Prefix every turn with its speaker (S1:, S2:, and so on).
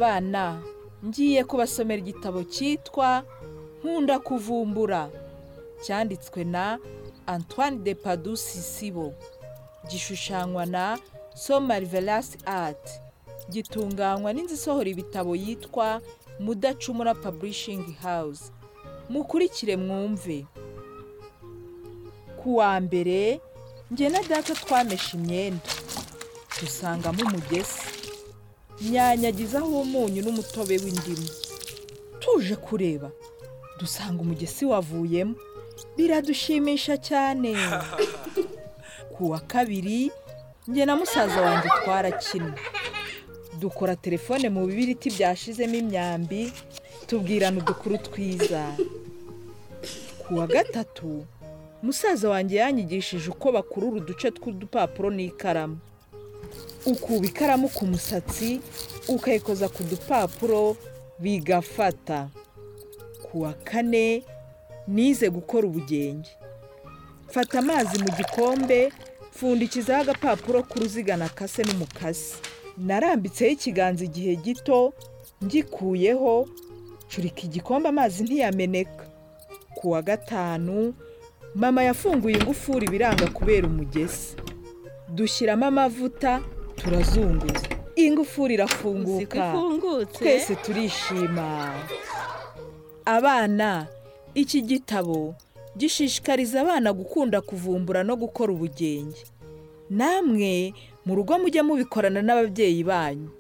S1: abana ngiye kubasomera igitabo cyitwa nkunda kuvumbura cyanditswe na antoine de padusi sibo gishushanywa na somari verasi ati gitunganywa n'inzu isohora ibitabo yitwa mudacumura paburishingi hawuze mukurikire mwumve ku wa mbere njye na data twameshe imyenda dusangamo umugezi nyanyagizaho umunyu n'umutobe w'indimu tuje kureba dusanga umugesi wavuyemo biradushimisha cyane ku wa kabiri njye na musaza wanjye twarakina dukora telefone mu bibiriti byashizemo imyambi tubwirana udukuru twiza ku wa gatatu musaza wanjye yanyigishije uko bakurura uduce tw'udupapuro n'ikaramu ukuba ikaramu ku musatsi ukayikoza ku dupapuro bigafata ku wa kane nize gukora ubugenge fata amazi mu gikombe pfundikizaho agapapuro k'uruziga nakase n'umukasi narambitseho ikiganza igihe gito ngikuyeho curika igikombe amazi ntiyameneka ku wa gatanu mama yafunguye ingufuri ibiranga kubera umugesi dushyiramo amavuta turazunguza ingufuri irafunguka twese turishima abana iki gitabo gishishikariza abana gukunda kuvumbura no gukora ubugenge namwe mu rugo mujya mubikorana n'ababyeyi banyu